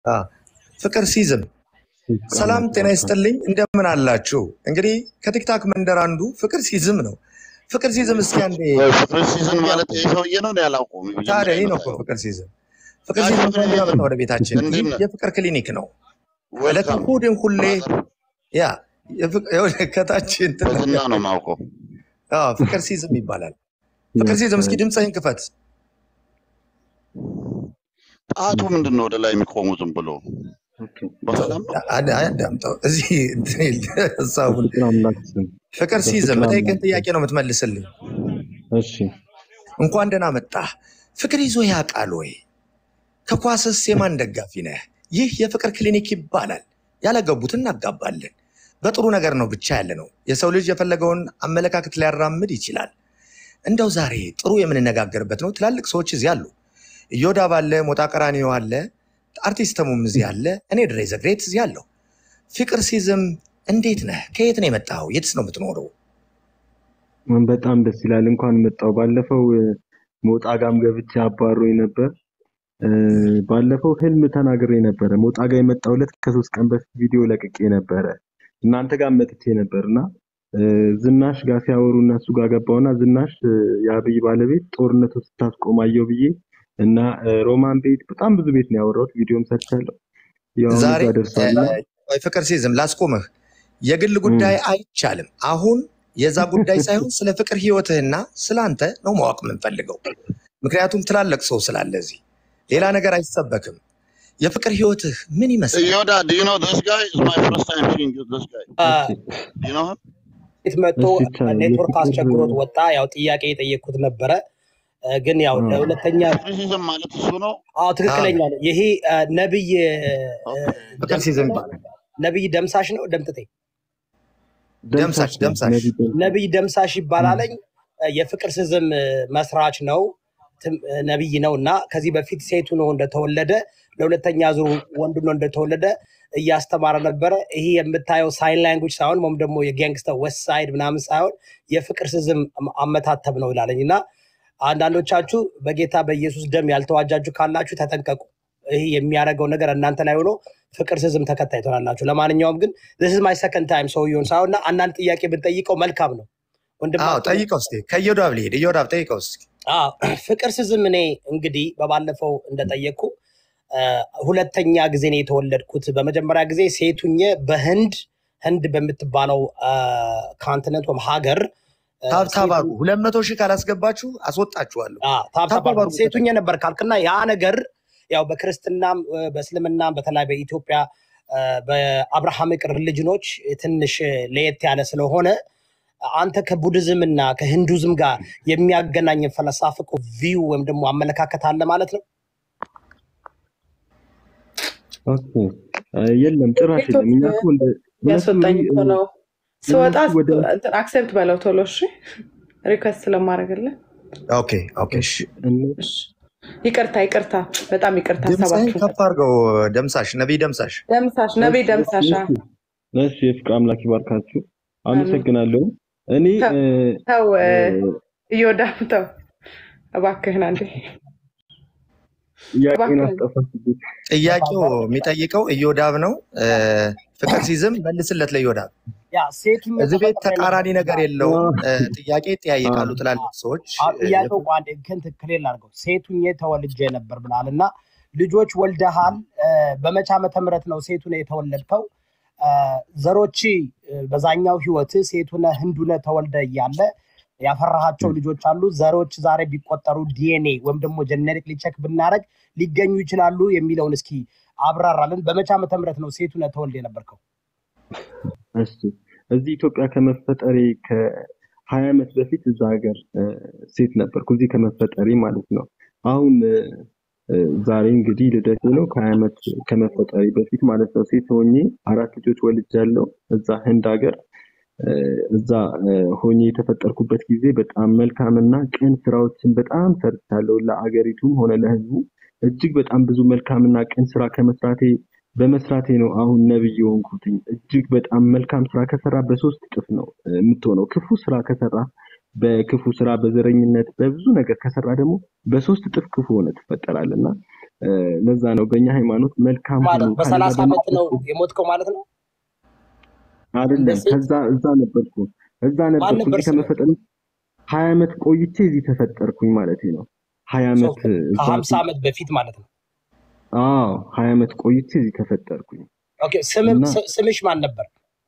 አ፣ ፍቅር ሲዝም ሰላም ጤና ይስጥልኝ፣ እንደምን አላችሁ? እንግዲህ ከቲክታክ መንደር አንዱ ፍቅር ሲዝም ነው። ፍቅር ሲዝም እስኪ አንዴ ፍቅር ሲዝን ማለት ይህ ሰውዬ ነው እኔ አላውቀውም። ታዲያ መጀመሪያ ይህ ነው እኮ የመጣው ፍቅር ሲዝም። ፍቅር ጋሽ ሲዝም ፍቅር እንኳን ሲዝም መጣ ወደ ቤታችን። እንዴት ይህ ነህ? የፍቅር ክሊኒክ ነው። ዕለተ ዌልካም እሑድን ሁሌ ብራዘር። ያ የፍቅ- ይኸውልህ ከታች እንትን በዝና ነው የማውቀው። አዎ፣ ፍቅር ሲዝም ይባላል። ፍቅር ሲዝም እስኪ ድምፅህን ክፈት። ጣቱ ምንድን ነው ወደ ላይ የሚቆሙ ዝም ብሎ በሰላም ነው? አድ- አዳምጠው እዚህ እንትን ይል- ሀሳቡን ፍቅር አምላክ ስም ፍቅር ሲዝም በፍቅር የምጠይቅህን አምላክ ጥያቄ ነው የምትመልስልኝ። እሺ እንኳን ደህና መጣህ። ፍቅር ይዞ ያውቃል ወይ? ከኳስስ የማን ደጋፊ ነህ? ይህ የፍቅር ክሊኒክ ይባላል። ያለገቡት እናጋባለን። በጥሩ ነገር ነው ብቻ ያለ ነው። የሰው ልጅ የፈለገውን አመለካከት ሊያራምድ ይችላል። እንደው ዛሬ ጥሩ የምንነጋገርበት ነው። ትላልቅ ሰዎች እዚህ አሉ። እዮዳብ አለ፣ ሞጣ ቀራኒዮ አለ፣ አርቲስት ተሙም እዚህ አለ፣ እኔ ድሬ ዘግሬት እዚህ አለሁ። ፍቅር ሲዝም እንዴት ነህ? ከየት ነው የመጣኸው? የትስ ነው የምትኖረው? በጣም ደስ ይላል። እንኳን መጣው። ባለፈው እ፣ ሞጣ ጋም ገብቼ አባሮኝ ነበር። እ፣ ባለፈው ህልም ተናግሬ ነበረ። ሞጣ ጋር የመጣው ዕለት ከሶስት ቀን በፊት ቪዲዮ ለቅቄ ነበረ። እናንተ ጋር መጥቼ ነበር እና እ፣ ዝናሽ ጋር ሲያወሩ እነሱ ጋር ገባውና ዝናሽ እ፣ የአብይ ባለቤት ጦርነቱ ስታስቆም አየሁ ብዬ እና እ፣ ሮማን ቤት በጣም ብዙ ቤት ነው ያወራሁት። ቪዲዮም ሰርቻለሁ። ያው አሁን ዛሬ እዛ ደርሷልና ቆይ ፍቅር ሲዝም ላስቆምህ። የግል ጉዳይ አይቻልም። አሁን የዛ ጉዳይ ሳይሆን ስለ ፍቅር ህይወትህና ስለ አንተ ነው ማወቅ የምንፈልገው። ምክንያቱም ትላልቅ ሰው ስላለ እዚህ ሌላ ነገር አይሰበክም። የፍቅር ህይወትህ ምን ይመስላል? Yoda, do you know this guy? It's my first time seeing you, this guy. እሺ Do you know him? ቤት መጥቶ እሺ ይቻላል። ኔትወርክ የፍቅር አስቸግሮት ወጣ። ያው ጥያቄ የጠየቅኩት ነበረ እ፣ ግን ያው አ፣ ለሁለተኛ ፍቅር ሲዝን ማለት እሱ ነው። አዎ አዎ፣ ትክክለኛ ነው። ይሄ እ፣ ነብይ እ፣ ኦኬ። ፍቅር ደምስ ሲዝም ነው ይባላል። ነብይ ደምሳሽ ነው ደምጥቴ ደምሳሽ ደምሳሽ ነው ደምሳሽ ነቢይ ደምሳሽ ነብይ ደምሳሽ እ፣ ይባላለኝ እ፣ የፍቅር ስዝም እ፣ መስራች ነው ትም- እ፣ ነብይ ነው እና ከዚህ በፊት ሴቱ ነው እንደተወለደ ለሁለተኛ ዙር ወንዱ ነው እንደተወለደ እያስተማረ ነበረ። ይሄ የምታየው ሳይን ላንጉጅ ሳይሆን ወይም ደግሞ የጋንግስተር ዌስት ሳይድ ምናምን ሳይሆን የፍቅር ስዝም አም- አመታተብ ነው ይላለኝ እና አንዳንዶቻችሁ በጌታ በኢየሱስ ደም ያልተዋጃችሁ ካላችሁ ተጠንቀቁ። ይህ የሚያደርገው ነገር እናንተ ላይ ሆኖ ፍቅር ስዝም ተከታይ ትሆናላችሁ። ለማንኛውም ግን this is my second time ሰውየውን ሳይሆን እና አንዳንድ ጥያቄ ብንጠይቀው መልካም ነው አዎ፣ ወንድማችን ጠይቀው እስኪ ከዮዳብ ልሄድ። ዮዳብ ጠይቀው እስኪ። አዎ ፍቅር ስዝም እኔ እንግዲህ በባለፈው እንደጠየቅኩ አ፣ ሁለተኛ ጊዜ ነው የተወለድኩት። በመጀመሪያ ጊዜ ሴቱኜ በህንድ ህንድ በምትባለው ካንቲነንት ወይም ሀገር አ፣ ታብታብ ሴቱ አድርጉ። ሁለት መቶ ሺህ ካላስገባችሁ አስወጣችኋለሁ። አ፣ ታብታብ ታብታብ አድርጉ። አድርጉ። ሴቱኜ ነበር ካልክና ያ ነገር ያው በክርስትናም አ፣ በእስልምናም በተለይ በኢትዮጵያ አ፣ በአብርሃሚክ ሪሊጅኖች ትንሽ ለየት ያለ ስለሆነ አንተ ከቡድዝም እና ከሂንዱዝም ጋር የሚያገናኝ ፈለሳፍቁ ቪው ወይም ደግሞ አመለካከት አለ ማለት ነው። ኦኬ እ፣ የለም ጭራሽ የለም። እኛ እኮ እንደ እውነቱን ያስወጣኝ እንግዲህ እኮ እ፣ ነው። ስወጣ እነሱ ወደ አክሴፕት በለው ቶሎ። እሺ ሪኩዌስት ስለማድረግልን ኦኬ ኦኬ። እሺ እነ- እሺ። ይቅርታ ይቅርታ፣ በጣም ይቅርታ። ድምፅህን ሀሳባችሁን ከፍ አድርገው። ደምሳሽ ነቢይ ደምሳሽ ደምሳሽ ነቢይ እሺ ደምሳሽ እሺ እሺ የፍቅር አምላክ ይባርካችሁ። አመሰግናለሁ። እኔ ተው እ፣ ተው፣ እ፣ እዮዳብ ተው እባክህን አንዴ ጥያቄን እባክህን። አስጠፋችብኝ። ጥያቄው የሚጠይቀው እዮዳብ ነው። እ፣ ፍቅር ሲዝም መልስለት ለእዮዳብ። ያ ሴቱኝ እዚህ ቤት ተፈጥሮ ተቃራኒ የነበረ ነገር የለውም። እ፣ ጥያቄ ይጠያየቃሉ ትላልቅ ሰዎች። አዎ፣ እ፣ ጥያቄው ቋንዴ ግን ትክክል አድርገው ሴቱኜ ተወልጄ ነበር ብላል እና ልጆች ወልደሃል። እ፣ በመቼ ዓመተ ምህረት ነው ሴቱነ የተወለድከው? እ፣ ዘሮች እ፣ በዛኛው ህይወት ሴቱነ ህንዱነ ተወልደ እያለ ያፈራሃቸው ልጆች አሉ። ዘሮች ዛሬ ቢቆጠሩ ዲኤንኤ ወይም ደግሞ ጀኔሪክ ቼክ ብናደረግ ሊገኙ ይችላሉ የሚለውን እስኪ አብራራልን። በመቼ ዓመተ ምህረት ነው ሴቱነ ተወልደ የነበርከው? እሺ እዚህ ኢትዮጵያ ከመፈጠሬ ከሀያ ዓመት በፊት እዛ ሀገር እ፣ ሴት ነበርኩ እዚህ ከመፈጠሬ ማለት ነው። አሁን እ፣ እ፣ ዛሬ እንግዲህ ልደቴ ነው። ከሀያ ዓመት ከመፈጠሬ በፊት ማለት ነው። ሴት ሆኜ አራት ልጆች ወልጃለሁ እዛ ህንድ ሀገር እ፣ እዛ እ፣ ሆኜ የተፈጠርኩበት ጊዜ በጣም መልካምና ቅን ስራዎችን በጣም ሰርቻለሁ። ለአገሪቱም ሆነ ለህዝቡ እጅግ በጣም ብዙ መልካምና ቅን ስራ ከመስራቴ በመስራቴ ነው አሁን ነብይ የሆንኩትኝ። እጅግ በጣም መልካም ስራ ከሰራ በሶስት እጥፍ ነው እ፣ የምትሆነው። ክፉ ስራ ከሰራ በክፉ ስራ፣ በዘረኝነት፣ በብዙ ነገር ከሰራ ደግሞ በሶስት እጥፍ ክፉ ሆነ ትፈጠራለህ እና እ፣ ለዛ ነው በእኛ ሃይማኖት መልካም ሁኑ ማለት ከሌላ በሰላሳ ደግሞ ዓመት ነው የሞትከው ማለት ነው። እንደ አይደለም። ሴት ከዛ እዛ ነበርኩ እዛ ማን ነበርኩ ነበር እዚህ ስምህ? ከመፈጠር ሀያ ዓመት ቆይቼ እዚህ ተፈጠርኩኝ ማለት ነው። ሀያ ሰው ዓመት እዛ ከሀምሳ ዓመት በፊት ማለት ነው። አዎ ሀያ ዓመት ቆይቼ እዚህ ተፈጠርኩኝ ኦኬ ስምም እና ስ- ስምሽ ማን ነበር?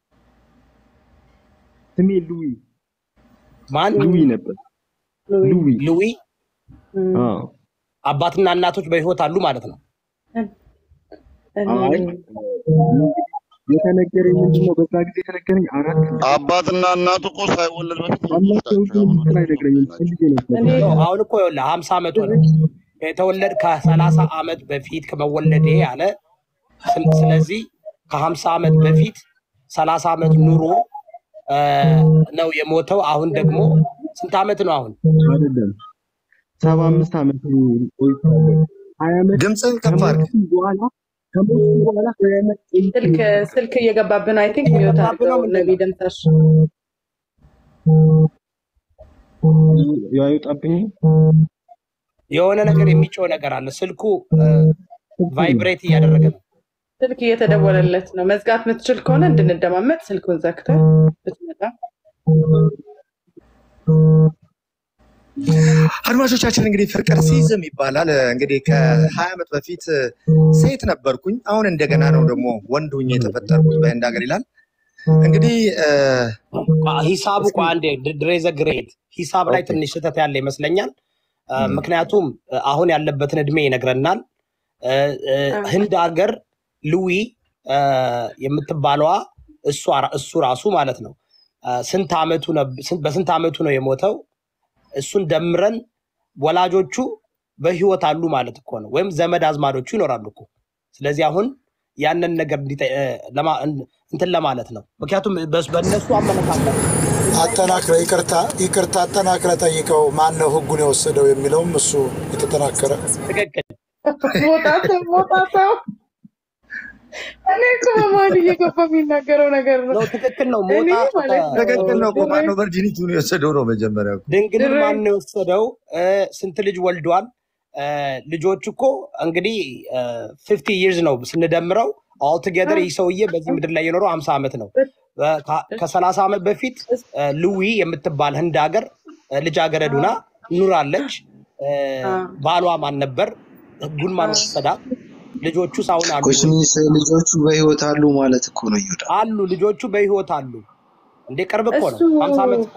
ስሜ ሉዊ ማን? ሉዊ ነበር። ሉዊ ሉዊ ሉዊ። እም፣ አዎ አባትና እናቶች በህይወት አሉ ማለት ነው። እኔ አይ የተነገረኝ ምንድን ነው? በዛ ጊዜ የተነገረኝ አራት ልጆች አባትና እናቱ እኮ ሳይወለድ በፊት ነው አላቸው። የሚወስዳቸው። ሁሉንም የሃይማኖት እንትን ሰው አይነግረኝም። ናቸው። ፈልጌ ነበር። እኔ ኖ አሁን እኮ ይኸውልህ ሀምሳ ዓመት ሆነ የተወለድ ከሰላሳ ዓመት በፊት ከመወለዴ አለ። ስለ- ስለዚህ ከሀምሳ ዓመት በፊት ሰላሳ ዓመት ኑሮ እ፣ ነው የሞተው። አሁን ደግሞ ስንት ዓመት ነው አሁን? አይደለም ሰባ አምስት ዓመት ቆይቻለሁ። ሀያ ዓመት ድምፅህን ከፍ አድርግ። ከሞቱ በኋላ ከሞቱ በኋላ ሀያ ዓመት ቆይቼ ስልክ ስልክ እየገባብን አይ ቲንክ ሚዩት እየገባብን አድርገው ነው ምንድን ነው? ነቢ ደምሳሽ ያይወጣብኝ የሆነ ነገር የሚጮህ ነገር አለ። ስልኩ ቫይብሬት እያደረገ ነው። ስልክ እየተደወለለት ነው። መዝጋት የምትችል ከሆነ እንድንደማመጥ ስልኩን ዘግተህ ብትመጣ አድማጮቻችን እንግዲህ ፍቅር ሲዝም ይባላል። እንግዲህ ከሀያ ዓመት በፊት ሴት ነበርኩኝ። አሁን እንደገና ነው ደግሞ ወንድ ሁኜ የተፈጠርኩት በህንድ ሀገር ይላል። እንግዲህ እ፣ ሂሳቡ እስኪ እኮ አንዴ ድሬዘ ግሬት ሂሳብ ላይ ኦኬ ትንሽ ስህተት ያለ ይመስለኛል። እ፣ እም፣ ምክንያቱም እ፣ አሁን ያለበትን እድሜ ይነግረናል። እ፣ እ፣ ህንድ ሀገር ሉዊ እ፣ የምትባለዋ እሷ ራ- እሱ ራሱ ማለት ነው እ፣ ስንት ዓመቱ ነብ- ስንት- በስንት ዓመቱ ነው የሞተው? እሱን ደምረን ወላጆቹ በህይወት አሉ ማለት እኮ ነው፣ ወይም ዘመድ አዝማዶቹ ይኖራሉ እኮ። ስለዚህ አሁን ያንን ነገር እንዲጠ- እ፣ ለማ- እን- እንትን ለማለት ነው። ምክንያቱም በስ- በእነሱ አመለካከት አጠናክረ ይቅርታ ይቅርታ አጠናክረ ጠይቀው ማን ነው ህጉን የወሰደው የሚለውም እሱ የተጠናከረ ትክክል ሞጣተው ሞጣተው እኔ እኮ በመሀል እየገባ የሚናገረው ነገር ነው። ነው። ትክክል ነው። እኔ ሞጣ ማለት ነው ትክክል ነው እኮ። ድሬ ማነው ቨርጂኒቲውን የወሰደው ነው መጀመሪያ እኮ። ድንግልን ድሬ ማን ነው የወሰደው? እ፣ ስንት ልጅ ወልዷል? እ፣ ልጆች እኮ እንግዲህ ፊፍቲ ይርዝ ነው ስንደምረው ኦልቱጌዘር ይህ ሰውዬ በዚህ ምድር ላይ የኖረው ሀምሳ ዓመት ነው። ከሰላሳ ዓመት በፊት እ፣ ሉዊ የምትባል ህንድ ሀገር እ፣ ልጃገረድ ሁና ኑራለች። እ፣ ባሏ ማን ነበር? ህጉን ማን ወሰዳት? ልጆቹስ አሁን አሉ ወይ? ኮስሚስ ልጆቹ በህይወት አሉ ማለት እኮ ነው ይሁዳ። አሉ ልጆቹ በህይወት አሉ። እንዴ ቅርብ እኮ ነው። እሱ ሀምሳ ዓመት እኮ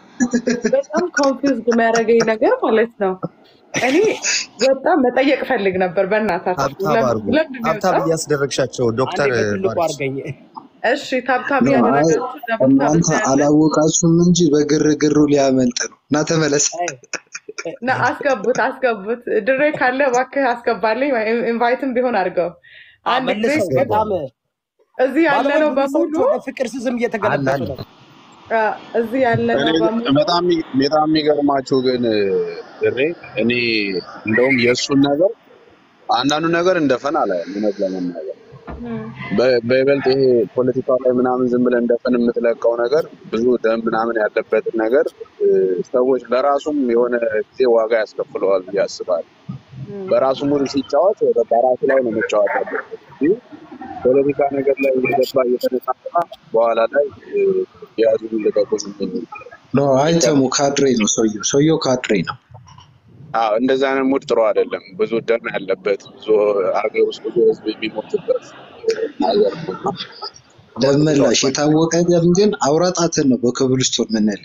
በጣም ኮንፊውዝድ የሚያደርገኝ ነገር ማለት ነው። እኔ በጣም መጠየቅ ፈልግ ነበር። በእናታችሁ ታብታብ ለም- አድርጉ። ለምንድን ነው ታብታብ የወጣው? እያስደረግሻቸው አንዴ ዶክተር በትልቁ ባሪስ አድርገኝ። እሺ ታብታብ ኖ አይ እያደረጋችሁ ደብታብ እናንተ እናያለን አላወቃችሁም እንጂ በግርግሩ ሊያመልጥ ነው እና ተመለስ። አይ፣ እ፣ እና አስገቡት አስገቡት። ድሬ ካለ እባክህ አስገባልኝ። ኢንቫይትም ቢሆን አድርገው። አ፣ አንድ ጊዜ መልሰው በጣም እዚህ ያለ ባለፈው ነው ብዙ ሰዎች በሙሉ ወደ ፍቅር ስዝም አለ እየተገለበጡ አለ ነው። አ፣ እዚህ ያለ እኔ ነው ግን በሙሉ በጣም የሚ- በጣም የሚገርማችሁ ግን ድሬ እኔ እንደውም የእሱን ነገር አንዳንዱ ነገር እንደፈን አላየም። እውነት ለመናገር እም፣ በ- በይበልጥ ይሄ ፖለቲካ ላይ ምናምን ዝም ብለህ እንደፈን የምትለቀው ነገር ብዙ ደም ምናምን ያለበትን ነገር እ፣ ሰዎች ለራሱም የሆነ ጊዜ ዋጋ ያስከፍለዋል ብዬ አስባለሁ። እም። በራሱ ሙድ ሲጫወት ወደ በራሱ ላይ ነው መጫወት ያለበት እንጂ ፖለቲካ ነገር ላይ እየገባ እየተነሳሳ በኋላ ላይ እ፣ የያዙን ልቀቁን የሚል ኖ አይተሙ ካድሬ ነው ሰውየው። ሰውየው ካድሬ ነው። አዎ እንደዛ አይነት ሙድ ጥሩ አይደለም። ብዙ ደም ያለበት ብዙ ሀገር ውስጥ ብዙ ህዝብ የሚሞትበት ሀገር ነው እና ደም ጥሩ መላሽ አይደለም። የታወቀ ደም ግን አውራጣትን ነው በኮብልስቶን ምንል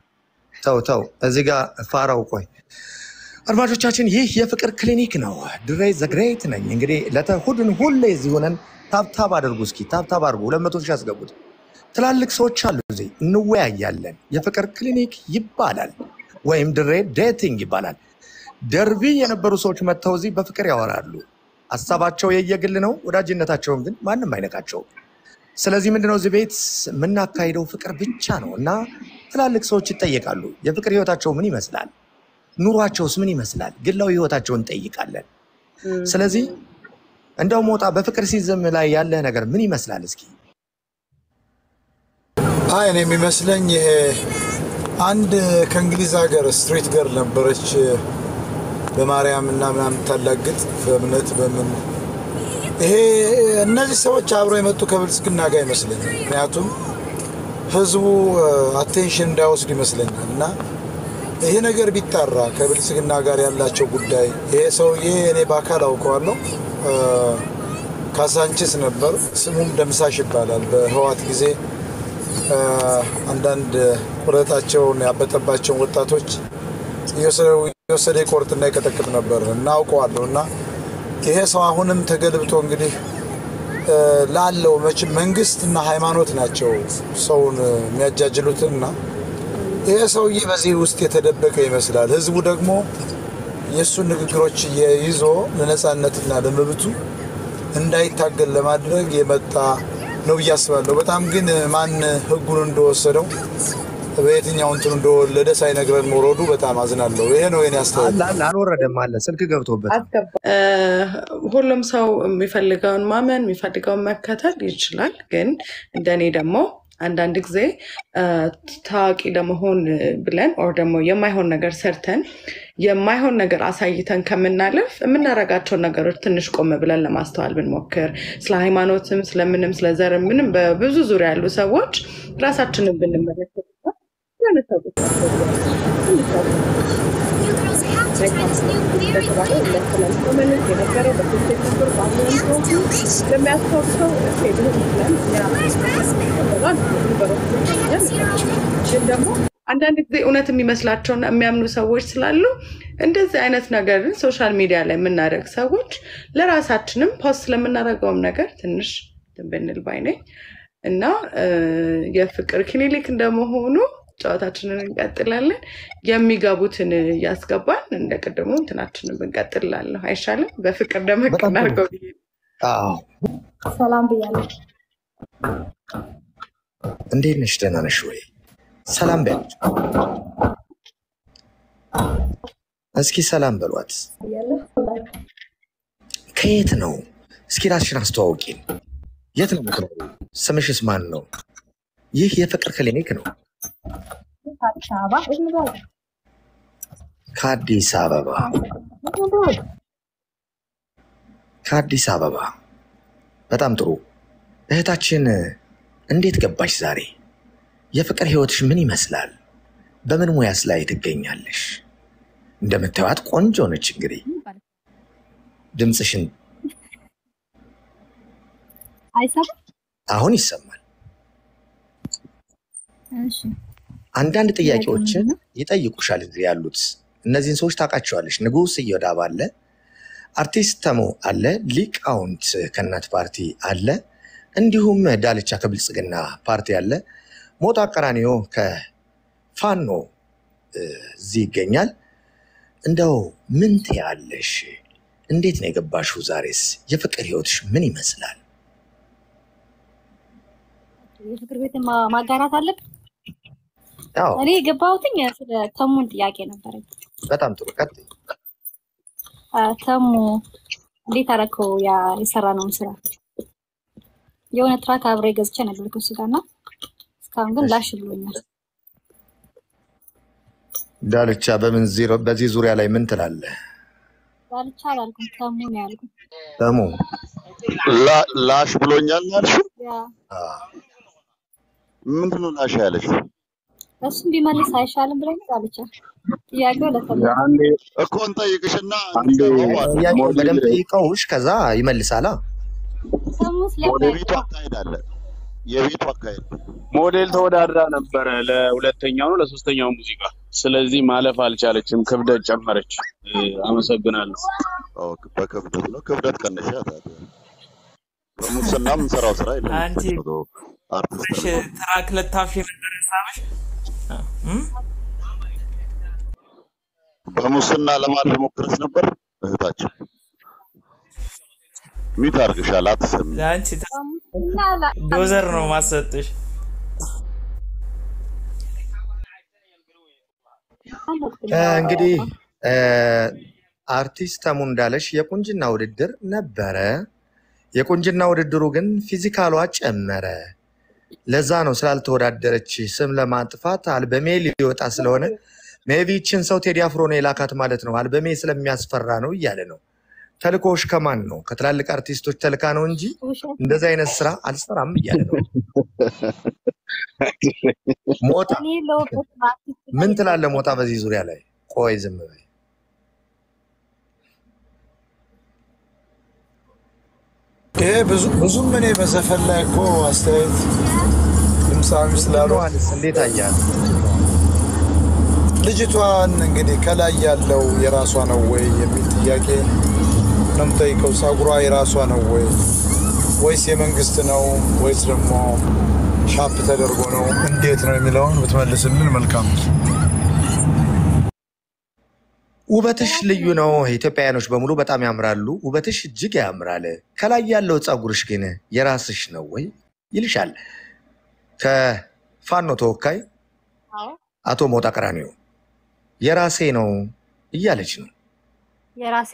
ተው ተው፣ እዚህ ጋር ፋራው ቆይ። አድማጮቻችን ይህ የፍቅር ክሊኒክ ነው። ድሬ ዘግሬት ነኝ። እንግዲህ ለተሁድን ሁሌ እዚህ ሆነን ታብታብ አድርጉ። እስኪ ታብታብ አድርጉ። ሁለት መቶ ሺህ ያስገቡት። ትላልቅ ሰዎች አሉ እዚህ፣ እንወያያለን። የፍቅር ክሊኒክ ይባላል ወይም ድሬ ዴቲንግ ይባላል። ደርቢ የነበሩ ሰዎች መጥተው እዚህ በፍቅር ያወራሉ። ሀሳባቸው የየግል ነው፣ ወዳጅነታቸውን ግን ማንም አይነካቸውም። ስለዚህ ምንድነው እዚህ ቤት የምናካሂደው ፍቅር ብቻ ነው እና ትላልቅ ሰዎች ይጠየቃሉ። የፍቅር ህይወታቸው ምን ይመስላል? ኑሯቸውስ ምን ይመስላል? ግላዊ ህይወታቸውን እንጠይቃለን። ስለዚህ እንደው ሞጣ በፍቅር ሲዝም ላይ ያለህ ነገር ምን ይመስላል? እስኪ አይ እኔ የሚመስለኝ ይሄ አንድ ከእንግሊዝ ሀገር ስትሪት ገር ነበረች በማርያም እና ምናምን ታላግጥ በእምነት በምን ይሄ እነዚህ ሰዎች አብረው የመጡ ከብልጽግና ጋር ይመስለኛል። ምክንያቱም ህዝቡ አቴንሽን እንዳይወስድ ይመስለኛል እና ይሄ ነገር ቢጣራ ከብልጽግና ጋር ያላቸው ጉዳይ ይሄ ሰውዬ እኔ በአካል አውቀዋለሁ። እ፣ ካሳንችስ ነበር። ስሙም ደምሳሽ ይባላል። በህዋት ጊዜ እ፣ አንዳንድ ቁረጣቸውን ያበጠባቸውን ወጣቶች እየወሰደ- እየወሰደ ይቆርጥና ይቀጠቅጥ ነበር እናውቀዋለሁ እና ይሄ ሰው አሁንም ተገልብጦ እንግዲህ እ፣ ላለው መቼም መንግስትና ሃይማኖት ናቸው ሰውን የሚያጃጅሉትና ይሄ ሰውዬ በዚህ ውስጥ የተደበቀ ይመስላል። ህዝቡ ደግሞ የእሱን ንግግሮች ይዞ ለነፃነትና ለመብቱ እንዳይታገል ለማድረግ የመጣ ነው ብዬ አስባለሁ። በጣም ግን ማን ህጉን እንደወሰደው በየትኛው እንትኑ እንደወለደ ሳይነግረን መውረዱ በጣም አዝናለሁ። ይሄ ነው የኔ አስተያየት። አለ አለ አልወረደም አለ ስልክ ገብቶበት አስገባ እ፣ ሁሉም ሰው የሚፈልገውን ማመን የሚፈልገውን መከተል ይችላል። ግን እንደኔ ደግሞ አንዳንድ ጊዜ እ፣ ታዋቂ ለመሆን ብለን ኦር ደግሞ የማይሆን ነገር ሰርተን የማይሆን ነገር አሳይተን ከምናለፍ የምናደርጋቸውን ነገሮች ትንሽ ቆም ብለን ለማስተዋል ብንሞክር ስለ ሃይማኖትም ስለምንም ስለ ዘርም ምንም በብዙ ዙሪያ ያሉ ሰዎች ራሳችንን ብንመለከት የሆነ ሰዎች ግን ደግሞ አንዳንድ ጊዜ እውነት የሚመስላቸውና የሚያምኑ ሰዎች ስላሉ እንደዚህ አይነት ነገርን ሶሻል ሚዲያ ላይ የምናደርግ ሰዎች ለራሳችንም ፖስት ስለምናደርገውም ነገር ትንሽ እንትን ብንል ባይ ነኝ እና እ፣ የፍቅር ክሊኒክ እንደመሆኑ ጨዋታችንን እንቀጥላለን። የሚገቡትን እያስገባን እንደ ቅድሙ እንትናችንን ብንቀጥላለሁ አይሻልም? በፍቅር ደመቅ በጣም ጥሩ። እናድርገው ብዬ ነው። አዎ ሰላም ብያለሁ። እንዴት ነሽ? ደህና ነሽ ወይ? ሰላም በያት እስኪ ሰላም በሏት። ብያለሁ። ከየት ነው? እስኪ ራስሽን አስተዋውቂን። የት ነው የምትኖሪው? ስምሽስ ማን ነው? ይህ የፍቅር ክሊኒክ ነው። አዲስ አበባ እዝምባል ከአዲስ አበባ ከአዲስ አበባ። በጣም ጥሩ እህታችን፣ እንዴት ገባሽ ዛሬ? የፍቅር ህይወትሽ ምን ይመስላል? በምን ሙያስ ላይ ትገኛለሽ? እንደምታዩት ቆንጆ ነች። እንግዲህ ድምፅሽን አይሰማም። አሁን ይሰማል። እሺ አንዳንድ ጥያቄው ጥያቄዎችን ምንድን ነው? ይጠይቁሻል። እዚህ ያሉት እነዚህን ሰዎች ታውቃቸዋለሽ። ንጉስ እዮዳብ አለ፣ አርቲስት ተሙ አለ፣ ሊቃውንት ከእናት ፓርቲ አለ፣ እንዲሁም ዳልቻ ከብልጽግና ፓርቲ አለ፣ ሞጣ ቀራኒዮ ከፋኖ እ፣ እዚህ ይገኛል። እንደው ምን ትያለሽ? እንዴት ነው የገባሽው? ዛሬስ የፍቅር ህይወትሽ ምን ይመስላል? የፍቅር ቤት ማ- ማጋራት አለብን። ያው እኔ የገባሁትኝ ስለ ተሙን ጥያቄ ነበረኝ። በጣም ጥሩ ቀጥይ። አ፣ ተሙ እንዴት አደረከው? ያ የሰራነውን ስራ የሆነ ትራክ አብሬ ገዝቼ ነበር ከሱ ጋር እና እስካሁን ግን እሺ ላሽ ብሎኛል። ዳልቻ በምን ዜሮ- በዚህ ዙሪያ ላይ ምን ትላለህ? ዳልቻ አላልኩም ተሙ ነው ያልኩት። ተሙ ላ- ላሽ ብሎኛል ያልሽው ያ አ፣ ምንድን ነው ላሽ ያለሽ? እሱም ቢመልስ አይሻልም ብለኝ ዳልቻ ጥያቄው ለተሙ ነው። አንዴ እኮ እንጠይቅሽና አንዴ እንድገባው ማለት ነው። ጥያቄውን ሞዴል በደንብ ጠይቀውሽ ከዛ ይመልሳላ። ተሙ የቤቱ ስለሚያውቀው አካሄድ አለ። የቤቱ አካሄድ ሞዴል ተወዳድራ ነበረ ለሁለተኛው ነው ለሶስተኛው ሙዚቃ። ስለዚህ ማለፍ አልቻለችም፣ ክብደት ጨመረች። እ፣ አመሰግናለሁ። አዎ፣ በክብደት ነው። ክብደት ቀነሻ። ታዲያ በሙስና የምንሰራው ስራ የለም። አንቺ መቶ አርቲስት እሺ ነበር። ትራክ ልታፍሽ ነበር ሀሳብሽ እም? በሙስና ለማለፍ ሞክረሽ ነበር እህታችን። ሚት አድርግሻል፣ አትሰሚ። ለአንቺ ተ- ተሙና ላ- ዶዘር ነው ማሰጥሽ አለብኝ እ፣ ያው እንግዲህ እ፣ አርቲስት ተሙ እንዳለሽ የቁንጅና ውድድር ነበረ። የቁንጅና ውድድሩ ግን ፊዚካሏ ጨመረ። ለዛ ነው ስላልተወዳደረች ስም ለማጥፋት አልበሜ ሊወጣ ስለሆነ ሜቢ ይችን ሰው ቴዲ አፍሮ ነው የላካት ማለት ነው። አልበሜ ስለሚያስፈራ ነው እያለ ነው። ተልኮሽ ከማን ነው? ከትላልቅ አርቲስቶች ተልካ ነው እንጂ ውሸት እንደዚህ አይነት ስራ አልሰራም እያለ ነው። ሞጣ እኔ የለሁበትም አርቲስት ጋር ምን ትላለህ? የለሁበትም። ሞጣ በዚህ ዙሪያ ላይ ቆይ ዝም በይ። ይሄ ብዙ ብዙም እኔ በዘፈን ላይ እኮ አስተያየት ድምፃዊ ስላሉ ዮሐንስ እንዴት አያል? ልጅቷን እንግዲህ ከላይ ያለው የራሷ ነው ወይ የሚል ጥያቄ ነው የምጠይቀው። ጸጉሯ የራሷ ነው ወይ ወይስ የመንግስት ነው ወይስ ደግሞ ሻፕ ተደርጎ ነው? እንዴት ነው የሚለውን ብትመልስልን መልካም ነው። ውበትሽ ልዩ ነው። ኢትዮጵያውያኖች በሙሉ በጣም ያምራሉ። ውበትሽ እጅግ ያምራል። ከላይ ያለው ፀጉርሽ ግን የራስሽ ነው ወይ ይልሻል ከፋኖ ተወካይ አዎ አቶ ሞጣ ቀራኒዮ የራሴ ነው እያለች ነው። የራሴ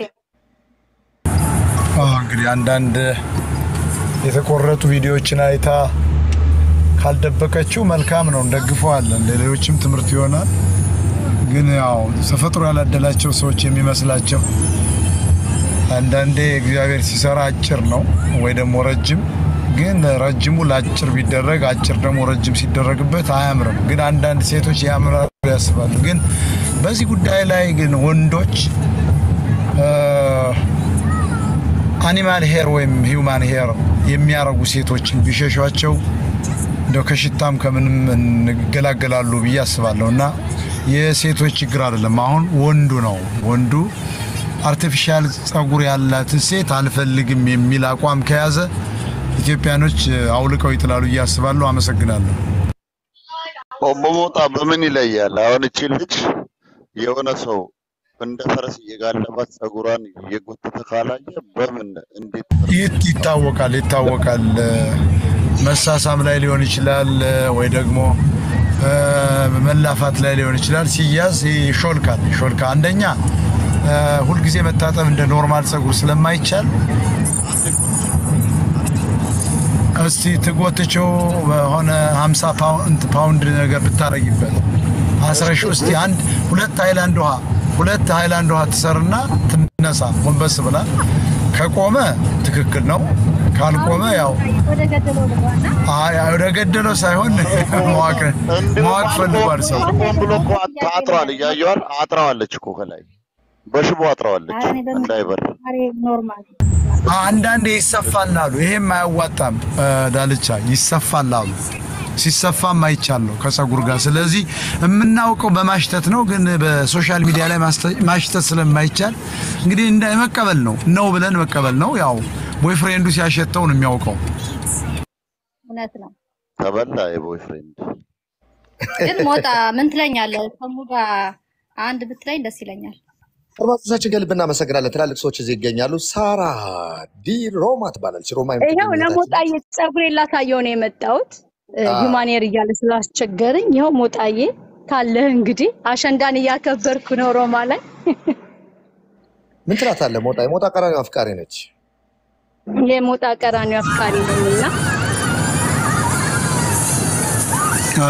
አዎ፣ እንግዲህ አንዳንድ የተቆረጡ ቪዲዮዎችን አይታ ካልደበቀችው መልካም ነው፣ እንደግፈዋለን። ለሌሎችም ትምህርት ይሆናል። ግን ያው ተፈጥሮ ያላደላቸው ሰዎች የሚመስላቸው አንዳንዴ እግዚአብሔር ሲሰራ አጭር ነው ወይ ደግሞ ረጅም። ግን ረጅሙ ለአጭር ቢደረግ አጭር ደግሞ ረጅም ሲደረግበት አያምርም። ግን አንዳንድ ሴቶች ያምራሉ ያስባሉ። ግን በዚህ ጉዳይ ላይ ግን ወንዶች አኒማል ሄር ወይም ሂውማን ሄር የሚያረጉ ሴቶችን ቢሸሿቸው እንደው ከሽታም ከምንም እንገላገላሉ ብዬ አስባለሁ። እና የሴቶች ችግር አይደለም። አሁን ወንዱ ነው ወንዱ አርቲፊሻል ጸጉር ያላትን ሴት አልፈልግም የሚል አቋም ከያዘ ኢትዮጵያኖች አውልቀው ይጥላሉ ብዬ አስባለሁ። አመሰግናለሁ። ሞሞጣ በምን ይለያል? አሁን እቺ ልጅ የሆነ ሰው እንደ ፈረስ እየጋለባት ጸጉሯን እየጎተተ ካላየ በምን እንዴት ይት ይታወቃል ይታወቃል። መሳሳም ላይ ሊሆን ይችላል ወይ ደግሞ እ፣ መላፋት ላይ ሊሆን ይችላል። ሲያዝ ይሾልካል ይሾልካል። አንደኛ እ፣ ሁልጊዜ መታጠብ እንደ ኖርማል ጸጉር ስለማይቻል እስቲ ትጎትቸው በሆነ 50 ፓውንድ ፓውንድ ነገር ብታረጊበት አስረሽ እስቲ አንድ ሁለት ሃይላንድ ውሃ ሁለት ሃይላንድ ውሃ ትሰርና ትነሳ ጎንበስ ብላ ከቆመ ትክክል ነው። ካልቆመ ያው ወደ ገደለው ልግባና አይ አይ፣ ወደ ገደለው ሳይሆን መዋቅ መዋቅ ፈልጓል ሰው ሆን ብሎ እኮ አጥሯል። እያየዋል አጥረዋለች እኮ ከላይ በሽቦ አጥረዋለች ኧረ እኔ በምን እንዳይበር ዛሬ ኖርማል አንዳንዴ ይሰፋል አሉ። ይሄም አያዋጣም እ፣ ዳልቻ ይሰፋል አሉ። ሲሰፋም አይቻለሁ ከጸጉር ጋር። ስለዚህ የምናውቀው በማሽተት ነው፣ ግን በሶሻል ሚዲያ ላይ ማስተ- ማሽተት ስለማይቻል እንግዲህ እንደ መቀበል ነው ነው ብለን መቀበል ነው። ያው ቦይፍሬንዱ ሲያሸተው ነው የሚያውቀው። እውነት ነው። ተበላ የቦይፍሬንድ ግን ሞጣ ምን ትለኛለህ? ከሙ ጋር አንድ ብትለኝ ደስ ይለኛል። አድማጮቻችን ከልብ እናመሰግናለን። ትላልቅ ሰዎች እዚህ ይገኛሉ። ሳራ ዲ ሮማ ትባላለች። ሮማ ይኸው የምትገኝ እህታችን ለሞጣዬ ፀጉሬን ላሳየው ነው የመጣሁት። አዎ። ሂማኔር እያለ ስላስቸገረኝ ይኸው ሞጣዬ ካለህ እንግዲህ አሸንዳን እያከበርኩ ነው ሮማ ላይ። ምን ትላታለህ? ሞጣ የሞጣ ቀራኒዮ አፍቃሪ ነች። የሞጣ ቀራኒዮ አፍቃሪ ነኝና እ፣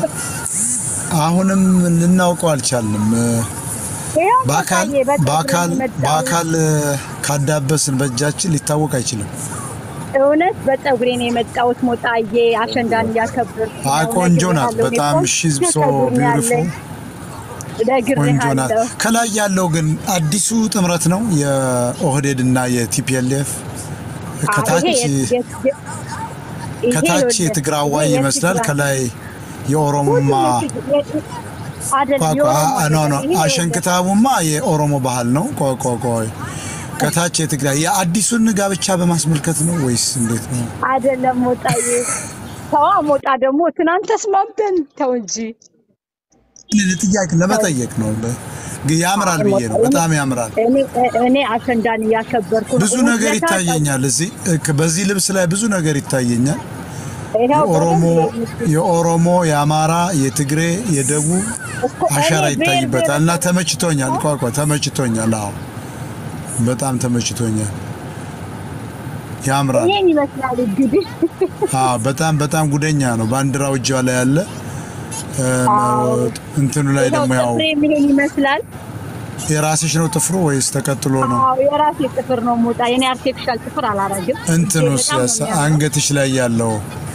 አሁንም ልናውቀው አልቻልንም። እ፣ ይኸው በአካል ሞጣዬ በፀጉሬ በአካል ነው የመጣሁት። በአካል እ፣ ካዳበስን በእጃችን ሊታወቅ አይችልም። እውነት በፀጉሬ ነው የመጣሁት ሞጣዬ አሸንዳን እያከበርኩ አይ ነው። ቆንጆ ናት ነግሬሃለሁ። እኔ በጣም ቆንጆ ሺዝ ሶ ፀጉር ነው ቢዩቲፉል ያለኝ። ቆንጆ ናት። ነግሬሃለሁ። ከላይ ያለው ግን አዲሱ ጥምረት ነው የኦህዴድ እና የቲፒኤልኤፍ አዎ፣ ከታች ይሄ የት- የት- የት- ይሄ ከታች ይኸውልህ፣ የትግራዋይ ይሄ ይመስላል፣ የትግራይ ከላይ ሁሉም የኦሮሞማ የት- የት- አይደል ቋ- ቋ- የኦሮሞ አ- ኖ ኖ አይደለም። ይሄ ይኸውልህ አሸንክታቡማ የኦሮሞ ባህል ነው። ቆይ ቆይ ቆይ ከታች የትግራይ የአዲሱን ጋብቻ በማስመልከት ነው ወይስ እንዴት ነው? አይደለም ሞጣዬ ተዋ ሞጣ ደግሞ ትናንት ተስማምተን ተው እንጂ ጥያቄ ለመጠየቅ ነው። ግ- ያምራል ብዬ ነው። በጣም ያምራል። እኔ እኔ አሸንዳን እያከበርኩ ነው። ብዙ ነገር እውነታ ይታየኛል። እዚህ እክ- በዚህ ልብስ ላይ ብዙ ነገር ይታየኛል። ይኸው የኦሮሞ በደንብ የኦሮሞ የአማራ የትግሬ የደቡብ እኮ አሻራ እኔ ብሔር ይታይበታል እና ብሔረሰብ ተመችቶኛል። ቋ ቋ ተመችቶኛል። አዎ በጣም ተመችቶኛል። ያምራል። ይሄን ይመስላል እንግዲህ አዎ በጣም በጣም ጉደኛ ነው። ባንዲራው እጇ ላይ ያለ እ፣ አዎ እንትኑ ላይ ይኸው ደግሞ ያው ጥፍሬ ምን ይመስላል? የራስሽ ነው ጥፍሩ ወይስ ተቀጥሎ ነው? አዎ የራሴ ጥፍር ነው ሞጣ። የኔ አርቲፊሻል ጥፍር አላረግም። እጄ እንትኑስ በጣም ነው ያስ- የሚያምረው። አንገትሽ ላይ ያለው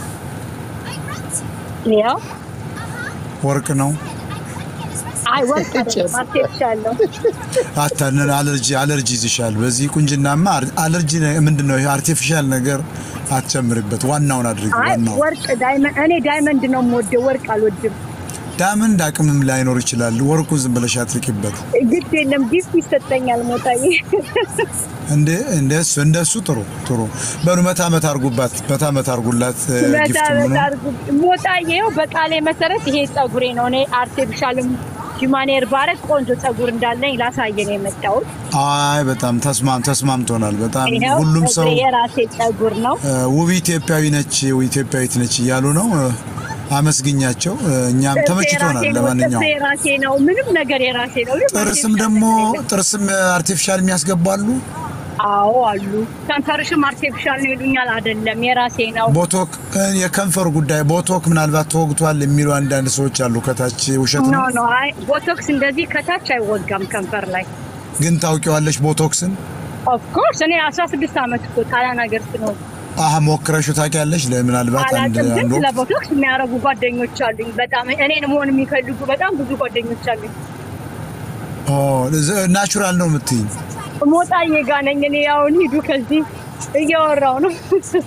ያው ወርቅ ነው? አይ ወርቅ አይደለም አርቲፊሻል ነው። አታንን አለርጂ አለርጂ ይዝሻል። በዚህ ቁንጅናማ አር- አለርጂ ምንድን ነው? አርቲፊሻል ነገር አትጨምርበት። ዋናውን አድርጊ። አይ ዋናው ወርቅ ዳይመንድ፣ እኔ ዳይመንድ ነው የምወደው፣ ወርቅ አልወድም። ዳይመንድ አቅምም ላይኖር ይችላል። ወርቁን ዝም ብለሽ አትርቂበት። ግድ የለም ጊፍት ይሰጠኛል ሞጣዬ። እንደ እንደሱ እንደሱ ጥሩ ጥሩ። በሉ መታ መታ አርጉባት፣ መታ መታ አርጉላት። እ፣ መታ ጊፍት ምኑ መታ አድርጉ። ሞጣዬ ይኸው በቃሌ መሰረት ይሄ ጸጉሬ ነው። እኔ አርቲፊሻልም ሂማኔር ባረግ ቆንጆ ጸጉር እንዳለኝ ላሳየን የመጣሁት አይ በጣም ተስማም ተስማምቶናል። በጣም ይኸው ሁሉም ሰው ጸጉሬ የራሴ ጸጉር ነው። እ፣ ውብ ኢትዮጵያዊ ነች፣ ኢትዮጵያዊት ነች እያሉ ነው። እ፣ አመስግኛቸው። እ፣ እኛም ጥርሴ ተመችቶናል። የራሴ ነው። ለማንኛውም ጥርሴ የራሴ ነው። ምንም ነገር የራሴ ነው። ምንም ጥርስም አርቲፊሻል ደግሞ ነገር የለም። ጥርስም አርቲፊሻል የሚያስገባሉ አዎ አሉ። ከንፈርሽም አርቲፊሻል ነው ይሉኛል። አይደለም የራሴ ነው። ቦቶክ እ፣ የከንፈር ጉዳይ ቦቶክ ምናልባት ተወግቷል የሚሉ አንዳንድ ሰዎች አሉ። ከታች ውሸት ኖ ነው ኖ፣ አይ ቦቶክስ እንደዚህ ከታች አይወጋም ከንፈር ላይ። ግን ታውቂዋለሽ ቦቶክስን? ኦፍኮርስ እኔ አስራ ስድስት ዓመት እኮ ጣሊያን ሀገር ስኖር አሀ ሞክረሹ ታውቂያለሽ? ለምናልባት አንድ አላውቅም፣ ግን አንድ ስለ ወቅት ቦቶክስ የሚያደርጉ ጓደኞች አሉኝ። በጣም እኔን መሆን የሚፈልጉ በጣም ብዙ ጓደኞች አሉኝ። ኦ፣ ዘ- ናቹራል ነው የምትይኝ? ሞጣዬ ጋ ነኝ እኔ። አሁን ሂዱ ከዚህ እያወራው ነው።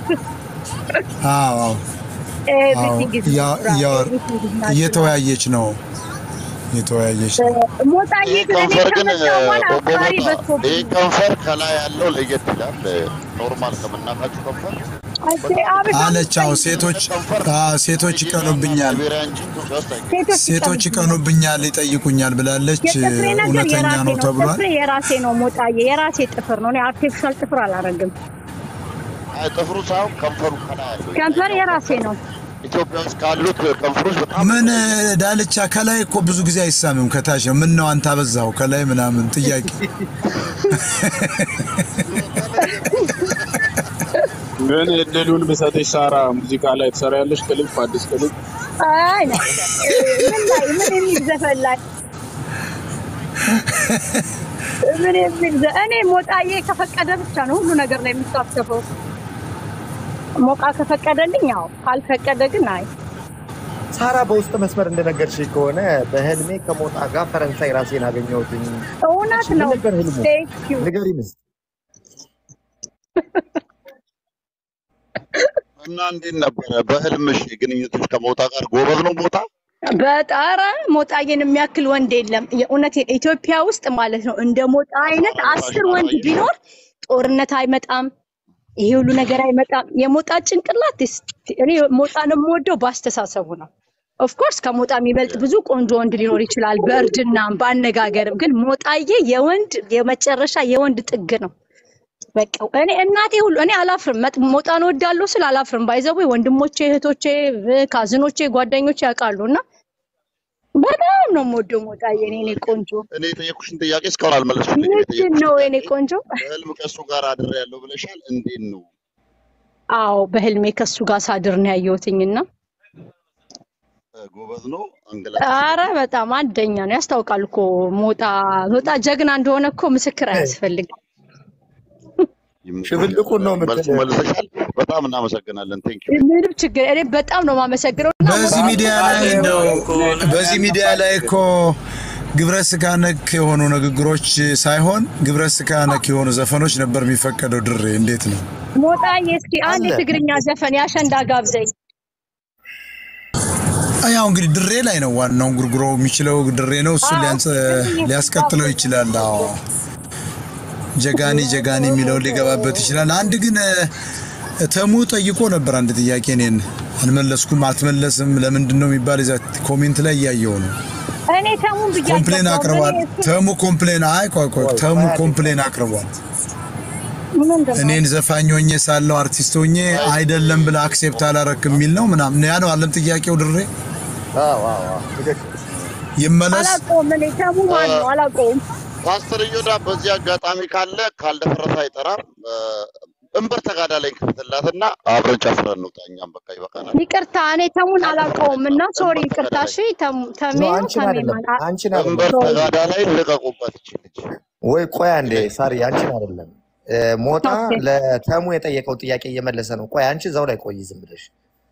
አዎ አዎ አዎ ኤቭሪቲንግ ኢዝ እያ- እያወር ኤቭሪቲንግ ኢዝ ናቹራል። እየተወያየች ነው እየተወያየች ነው። ሞጣዬ ይህ ግን እኔ ከንፈር ግን ከመጣሁ በኋላ ቦቦ አፍቃሪ ሞጣ በዝቶብኝ ይህ ከንፈር ከላይ ያለው ለየት ይላል። ኖርማል ከምናውቃችሁ ከንፈር አሴ አበሻ አለች። አዎ መስጠኝ ሴቶች ከንፈር አዎ ሴቶች ናይጄሪያ እና ይቀኑብኛል ላይቤሪያ እንጂ ኢትዮጵያ ውስጥ አይገኝም። ሴቶች ሴቶች ይቀኑብኛል። ይቀኑብኛል፣ ይጠይቁኛል ብላለች። የጥፍሬ ነገር እውነተኛ የራሴ ነው ነው። ተብሏል። ጥፍሬ የራሴ ነው ሞጣዬ፣ የራሴ ጥፍር ነው። እኔ አርቲፊሻል ጥፍር አላረግም። አይ ጥፍሩ ሳይሆን ከንፈሩ ከላይ ያለው ከንፈር የላይኛው የራሴ ከንፈር ነው። ኢትዮጵያ ውስጥ ካሉት ከንፈሮች በጣም ምን የተለየ ነው። ዳልቻ ከላይ እኮ ብዙ ጊዜ አይሳምም፣ ከታች ነው። ምን ነው አንተ አበዛው ከላይ ምናምን ጥያቄ ግን እድሉን ብሰጥሽ ሳራ ሙዚቃ ላይ ትሰሪያለሽ ክሊፕ፣ አዲስ ክሊፕ አይ ነው ምን ላይ ምን የሚል ዘፈን ላይ ምን የሚል ዘ እኔ ሞጣዬ ከፈቀደ ብቻ ነው ሁሉ ነገር ላይ የሚሳተፈው። ሞቃ ከፈቀደልኝ ያው፣ ካልፈቀደ ግን አይ ሳራ በውስጥ መስመር እንደነገርሽ ከሆነ በህልሜ ከሞጣ ጋር ፈረንሳይ ራሴን አገኘሁትኝ። እውነት ምን ነው። ነበር ህልሙ? ቴንክ ዩ ንገሪን እስኪ። እና እንዴት ነበረ በህልምሽ ግንኙነቶች ከሞጣ ጋር? ጎበዝ ነው ሞጣ? በጣራ ሞጣዬን የሚያክል ወንድ የለም። የእውነቴን ኢትዮጵያ ውስጥ ማለት ነው እንደ ሞጣ አይነት አስር ወንድ ቢኖር ጦርነት አይመጣም፣ ይሄ ሁሉ ነገር አይመጣም። የሞጣ ጭንቅላት is- እኔ ሞጣን የምወደው በአስተሳሰቡ ነው። ኦፍኮርስ ከሞጣ የሚበልጥ ብዙ ቆንጆ ወንድ ሊኖር ይችላል፣ በእርድናም በአነጋገርም። ግን ሞጣዬ የወንድ የመጨረሻ የወንድ ጥግ ነው። በቃ እኔ እናቴ ሁሉ እኔ አላፍርም። መጥ- ሞጣን እወዳለሁ ስል አላፍርም። ባይዘዌ ወንድሞቼ፣ እህቶቼ፣ ካዝኖቼ፣ ጓደኞቼ ያውቃሉ እና በጣም ነው የምወደው ሞጣዬ። እኔ እኔ ቆንጆ እኔ የጠየኩሽን ጥያቄ እስካሁን አልመለስሽልኝም። ምንድን የጠየኩሽን ነው የኔ ጥያቄ ቆንጆ? በህልም ከእሱ ጋር አድሬያለሁ ብለሻል። እንዴት ነው? አዎ በህልሜ ከሱ ጋር ሳድር ነው ያየሁትኝና እ፣ ጎበዝ ነው አንገላታሽ አረ በጣም አንደኛ ነው። ያስታውቃል እኮ ሞጣ ሞጣ ጀግና እንደሆነ እኮ ምስክር አያስፈልግም። ሽብልቁን ነው መልስ የምትል መልሰሻል። በጣም እናመሰግናለን። ቴንክ ዩ ምንም ችግር እኔ በጣም ነው የማመሰግነው እና በዚህ ሚዲያ ላይ እንደው በዚህ ሚዲያ ላይ እኮ ግብረ ስጋ ነክ የሆኑ ንግግሮች ሳይሆን ግብረ ስጋ ነክ የሆኑ ዘፈኖች ነበር የሚፈቀደው። ድሬ እንዴት ነው? ሞጣዬ እስኪ አንድ አለ። የትግርኛ ዘፈን ያሸንዳ ጋብዘኝ። ያው እንግዲህ ድሬ ላይ ነው ዋናው ጉርጉሮ የሚችለው ድሬ ነው። እሱ ሊያስቀጥለው ይችላል። አዎ ጀጋኒ ጀጋኒ የሚለው ሊገባበት ይችላል። አንድ ግን እ፣ ተሙ ጠይቆ ነበር አንድ ጥያቄ እኔን አልመለስኩም። አትመለስም ለምንድን ነው የሚባል እዛ ኮሜንት ላይ እያየው ነው። እኔ ተሙን ብዬ ኮምፕሌን አልገባሁም። አቅርቧል። እኔ እሱ ተሙ ኮምፕሌን አይ ቆይ ቆይ ተሙ ኮምፕሌን አቅርቧል። ምንድን ነው እኔን ዘፋኝ ሆኜ ሳለው አርቲስት ሆኜ አይደለም ብለህ አክሴፕት አላረክም የሚል ነው ምናምን ያ ነው አለም ጥያቄው። ድሬ አዎ አዎ አዎ፣ ትክክል። ይመለስ አላውቀውም። እኔ ተሙ ማን ነው አላውቀውም። ፓስተር እዮዳ በዚህ አጋጣሚ ካለ ካልደፈረሰ አይጠራም። እ፣ እንበር ተጋዳ ላይ ክፍትላትና አብረን ጨፍረን እንውጣ። እኛም በቃ ይበቃናል። ይቅርታ እኔ ተሙን አላውቀውም እና ሶሪ እንበር ይቅርታ። ተጋዳ እሺ ላይ ተሙ- ተሜ ኖ ነው አንቺን ተሜ አይደለም ማለት አንቺን እንበር አይደለም ሶሪ ተጋዳ ላይ ልቀቁባት ይች ልጅ ወይ ቆይ አንዴ ሳሪ አንቺን አይደለም እ፣ ሞጣ ኦኬ ለተሙ የጠየቀው ጥያቄ እየመለሰ ነው ቆይ አንቺ እዛው ላይ ቆይ ዝም ብለሽ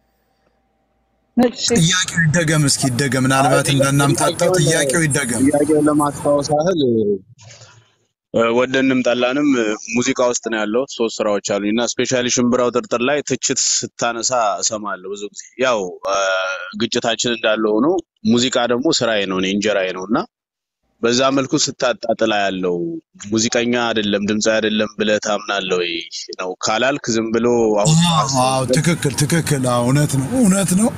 እሺ ጥያቄው ይደገም እስኪ ይደገም። ምናልባት እንዳናምታታው ጥያቄውን ጥያቄው ይደገም። ጥያቄውን ለማስታወስ ያህል እ፣ ወደንም ጠላንም እ፣ ሙዚቃ ውስጥ ነው ያለው። ሶስት ስራዎች አሉኝ እና ስፔሻሊ ሽምብራው ጥርጥር ላይ ትችት ስታነሳ እሰማለሁ ብዙ ጊዜ። ያው እ፣ ግጭታችን እንዳለ ሆኖ ሙዚቃ ደግሞ ስራዬ ነው፣ እኔ እንጀራዬ ነው እና በዛ መልኩ ስታጣጥላ ያለው ሙዚቀኛ አይደለም ድምፃዊ አይደለም ብለህ ታምናለህ ወይ ነው ካላልክ ዝም ብሎ አሁን አዎ አስ- አዎ፣ ትክክል ትክክል። አዎ እውነት ነው እውነት ነው።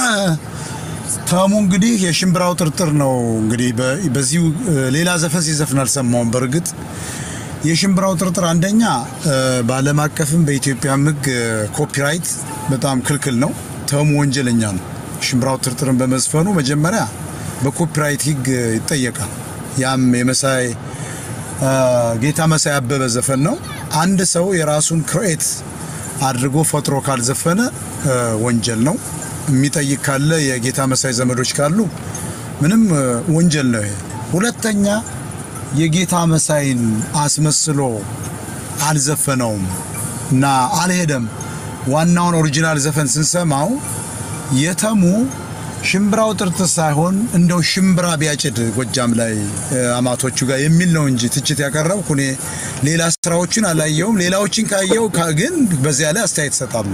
ተሙ እንግዲህ የሽምብራው ጥርጥር ነው እንግዲህ በ- በዚሁ እ፣ ሌላ ዘፈን ሲዘፍን አልሰማውም። በእርግጥ የሽምብራው ጥርጥር አንደኛ እ፣ በዓለም አቀፍም በኢትዮጵያም ሕግ እ፣ ኮፒራይት በጣም ክልክል ነው። ተሙ ወንጀለኛ ነው። ሽምብራው ጥርጥርን በመዝፈኑ መጀመሪያ በኮፒራይት ሕግ እ፣ ይጠየቃል። ያም የመሳይ እ፣ ጌታ መሳይ አበበ ዘፈን ነው። አንድ ሰው የራሱን ክሬት አድርጎ ፈጥሮ ካልዘፈነ እ፣ ወንጀል ነው። የሚጠይቅ ካለ የጌታ መሳይ ዘመዶች ካሉ ምንም እ፣ ወንጀል ነው ይሄ። ሁለተኛ የጌታ መሳይን አስመስሎ አልዘፈነውም እና አልሄደም። ዋናውን ኦሪጂናል ዘፈን ስንሰማው የተሙ ሽምብራው ጥርጥር ሳይሆን እንደው ሽምብራ ቢያጭድ ጎጃም ላይ እ፣ አማቶቹ ጋር የሚል ነው እንጂ ትችት ያቀረብኩ እኔ ሌላ ስራዎችን አላየውም። ሌላዎችን ካየው ካ- ግን በዚያ ላይ አስተያየት እሰጣለሁ።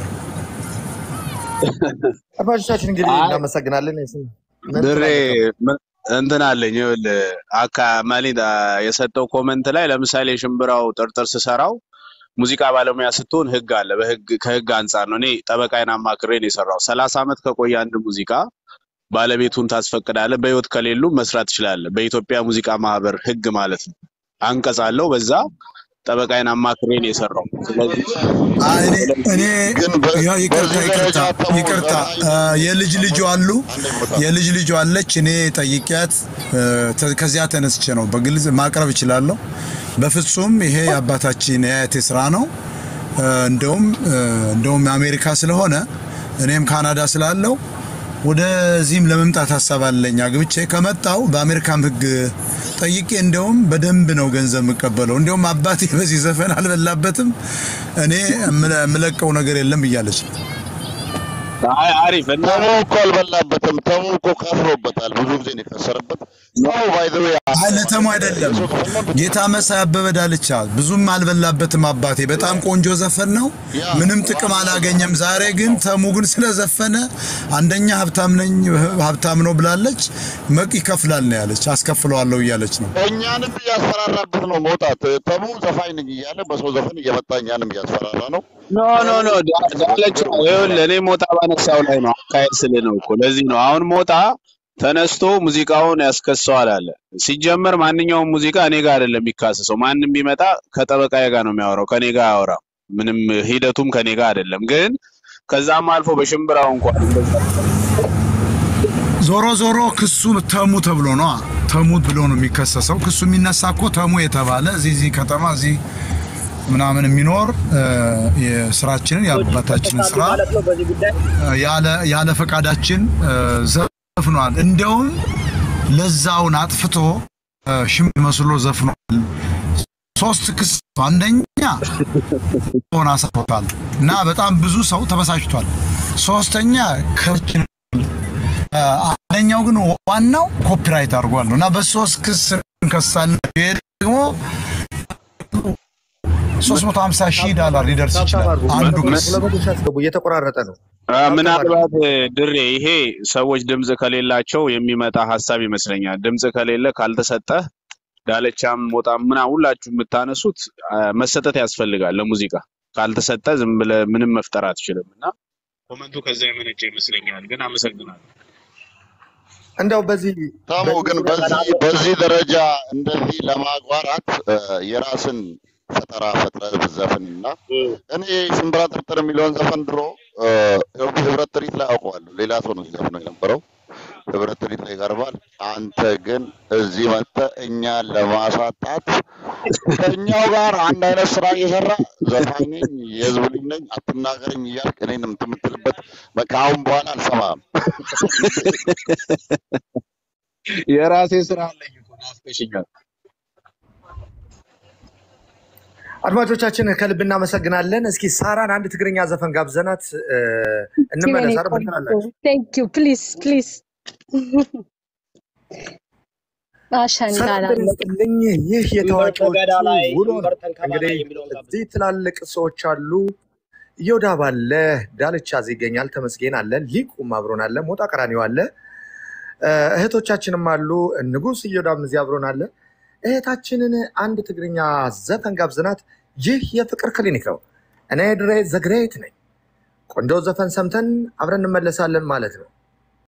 አድማጮቻችን እንግዲህ አይ እናመሰግናለን የስም ምን ድሬ ትላለህ ተሙ ምን- እንትን አለኝ ይኸውልህ አካ ማሊዳ የሰጠው ኮመንት ላይ ለምሳሌ ሽምብራው ጥርጥር ስሰራው ሙዚቃ ባለሙያ ስትሆን ህግ አለ። በህግ ከህግ አንጻር ነው። እኔ ጠበቃዬን አማክሬ ነው የሰራው። ሰላሳ ዓመት ከቆየ አንድ ሙዚቃ ባለቤቱን ታስፈቅዳለህ። በህይወት ከሌሉ መስራት ትችላለህ። በኢትዮጵያ ሙዚቃ ማህበር ህግ ማለት ነው። አንቀጽ አለው። በዛ ጠበቃዬን አማክሬ ነው የሰራው። ስለዚህ አይ እኔ እኔ ግን በ- ያው ይቅርታ በዚህ ይቅርታ ደረጃ ተሙ ይቅርታ ዘፋኝ አ፣ የልጅ ልጁ አሉ አንዴ ሞጣ የልጅ ልጁ አለች። እኔ ጠይቂያት እ፣ ተ- ከዚያ ተነስቼ ነው በግልጽ ማቅረብ እችላለሁ። በፍጹም ይሄ የአባታችን የአያቴ ስራ ነው። እ፣ እንደውም እ፣ እንደውም አሜሪካ ስለሆነ እኔም ካናዳ ስላለው ወደዚህም ለመምጣት ሀሳብ አለኝ። አግብቼ ከመጣው በአሜሪካም ህግ ጠይቄ እንደውም በደንብ ነው ገንዘብ የምቀበለው። እንደውም አባቴ በዚህ ዘፈን አልበላበትም፣ እኔ የምለ- የምለቀው ነገር የለም እያለች ነው። አይ አሪፍ እና ተሙ እኮ አልበላበትም። ተሙ እኮ ከፍሮበታል። ብዙ ጊዜ ነው የከሰረበት። ተሙ ባይ ዘ ዌይ አይ ለተሙ አይደለም የሰው ዘፈን ነው ጌታ መሳይ አበበ ዳልቻ ብዙም አልበላበትም አባቴ። በጣም ቆንጆ ዘፈን ነው፣ ያ ምንም ጥቅም አላገኘም። ዛሬ ግን ተሙ ግን ስለዘፈነ አንደኛ ሀብታም ነኝ ሀብታም ነው ብላለች፣ መቅ ይከፍላል ነው ያለች፣ አስከፍለዋለሁ እያለች ነው። እኛንም እያስፈራራበት ነው መውጣት። ተሙ ዘፋኝ ነኝ እያለ በሰው ዘፈን እየመጣ እኛንም እያስፈራራ ነው። ኖ ኖ ኖ ዳ- ዳለቻ ይኸውልህ እኔ ሞጣ ባነሳው ላይ ነው አካሄድ ስል ነው እኮ ለዚህ ነው አሁን ሞጣ ተነስቶ ሙዚቃውን ያስከሰዋል አለ ሲጀመር ማንኛውም ሙዚቃ እኔ ጋር አይደለም የሚካሰሰው ማንም ቢመጣ ከጠበቃዬ ጋር ነው የሚያወራው ከኔ ጋር አያወራም ምንም ሂደቱም ከኔ ጋር አይደለም ግን ከዛም አልፎ በሽምብራው እንኳን እንደዛ ዞሮ ዞሮ ክሱ ተሙ ተብሎ ነው ተሙ ብሎ ነው የሚከሰሰው። ክሱ የሚነሳ እኮ ተሙ የተባለ እዚህ እዚህ ከተማ እዚህ ምናምን የሚኖር እ፣ የስራችንን የአባታችንን ስራ ማለት ነው በዚህ ጉዳይ ያለ ያለ ፈቃዳችን እ፣ ዘፍኗል። እንደውም ለዛውን አጥፍቶ እ፣ ሽም መስሎ ዘፍኗል። ሶስት ክስ አንደኛ ሆን አሳቶታል እና በጣም ብዙ ሰው ተበሳጭቷል። ሶስተኛ ከችን አንደኛው ግን ዋናው ኮፒራይት አድርጓል ነው እና በሶስት ክስ እንከሳለን። ይሄ ደግሞ 350 ሺህ ዶላር ሊደርስ ታብታብ ይችላል አድርጉ አንዱ መቶ ክስ። ሁለት መቶ ሺህ አስገቡ እየተቆራረጠ ነው አ፣ ታብታብ አድርጉ ምናልባት ድሬ ይሄ ሰዎች ድምፅ ከሌላቸው የሚመጣ ሀሳብ ይመስለኛል። ድምፅ ከሌለ ካልተሰጠህ ዳለቻም ሞጣም ምና ሁላችሁ የምታነሱት አ፣ መሰጠት ያስፈልጋል ለሙዚቃ። ካልተሰጠ ዝም ብለህ ምንም መፍጠር አትችልም እና ኮመንቱ ከዛ የመነጨ ይመስለኛል። ግን አመሰግናለሁ። እንደው በዚህ ተሙ በዚህ ግን ዙሪያ በዚህ በዚህ ደረጃ እንደዚህ ለማጓራት እ፣ የራስን ፈጠራ ፈጥረህ ብትዘፍንና እኔ ሽምብራ ጥርጥር የሚለውን ዘፈን ድሮ እ፣ ህብረት ትርኢት ላይ አውቀዋለሁ። ሌላ ሰው ነው ሲዘፍነው የነበረው። ህብረት ትርኢት ላይ ይቀርባል። አ፣ አንተ ግን እዚህ መጥተህ እኛን ለማሳጣት ከእኛው ጋር አንድ አይነት ስራ እየሰራ ዘፋኝ ነኝ፣ የህዝብ ልጅ ነኝ፣ አትናገረኝ እያልክ እኔን እንትን የምትልበት በቃ አሁን በኋላ አልሰማህም። የራሴ ስራ አለኝ እኮ ናፍቀሽኛል። አድማጮቻችን ከልብ እናመሰግናለን። እስኪ ሳራን አንድ ትግርኛ ዘፈን ጋብዘናት እ፣ እንመለስ። አረ ምን ትላላችሁ? ቴንክ ዩ ፕሊዝ ፕሊዝ አሸንዳ ሰላም ጤና ይስጥልኝ። ይህ ድንበር የታዋቂዎቹ ተገዳ ላይ ውሎ ድንበር ነው። ተንከባ እንግዲህ ላይ የሚለውን ጋብዝ። እዚህ ትላልቅ ሰዎች አሉ። እዮዳብ አለ፣ ዳልቻ እዚህ ይገኛል፣ ተመስገን አለ፣ ሊቁም አብሮን አለ፣ ሞጣ ቀራኒው አለ፣ እ፣ እህቶቻችንም አሉ። ንጉስ እዮዳብ እዚህ አብሮን አለ። እህታችንን አንድ ትግርኛ ዘፈን ጋብዘናት። ይህ የፍቅር ክሊኒክ ነው። እኔ ድሬ ዘግሬት ነኝ። ቆንጆ ዘፈን ሰምተን አብረን እንመለሳለን ማለት ነው።